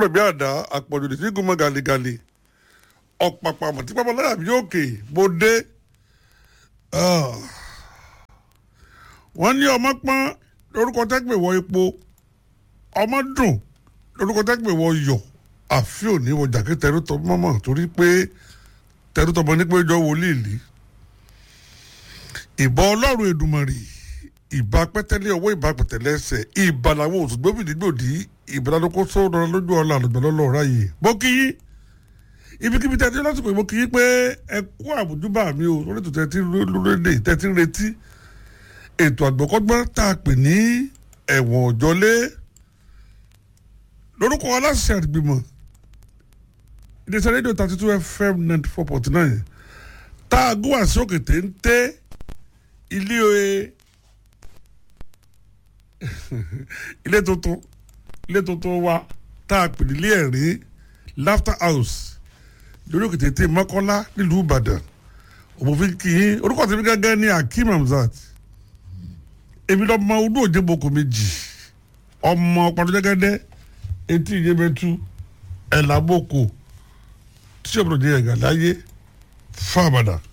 kúrò bí àdá àpọ̀jù lè sí gúnmọ́ gàlégàlé ọ̀pàpà àmọ̀ tí pápá láyà bí òkè mo dé. wọ́n ní ọmọ pọ́n lórúkọ tẹ́gbẹ̀ wọ epo ọmọ dùn lórúkọ tẹ́gbẹ̀ wọ yọ̀ àfi òní wọ jàkẹ́ tẹrútọ mọ́mọ́ torí pé tẹrútọ bọ ní pé jọ wòlíì lì ìbọn ọlọ́run èdùmọ̀rì ìbá pẹ́tẹ́lẹ́ ọwọ́ ìbá pẹ̀tẹ́lẹ́ ẹsẹ̀ ìbá làwọn oṣù gbóbìnrin gbòdì ìbá lóko sọ́dọ̀ lójú ọ̀la àlùgbọ́lọ́lọ́ ráyè bó kí yí ibikíbi tẹ́tí lásìkò ìbò kí yí pé ẹ kú àbùjúbà mi o lórí ètò tẹ́tí lórílẹ̀ tẹ́tí ń retí ètò àgbọ̀kọ́gbọ́n tá a pè ní ẹ̀wọ̀n òjọ́lé lórúkọ aláṣẹ àgbìmọ̀ iléeṣẹ́ rédíò thirty two fm ninety four point nine tá a gún àṣẹ òkè téńté ilé ilé tuntun ilé tuntun wa tá a pè nílé ẹ̀rín laughter house lórí òkè téńté mọ́kànlá nílùú ìbàdàn òmòfin kì í orúkọ tèmi gángan ní akeem hamzat èmi lọ́mọ olú òjèboko méjì ọmọ ọ̀pọ̀lọpọ̀ etí ìyẹ́bẹ̀tú ẹ̀làbọ̀kọ̀ tí ọ̀pọ̀lọpọ̀ ẹ̀gà láyé fáabàdà.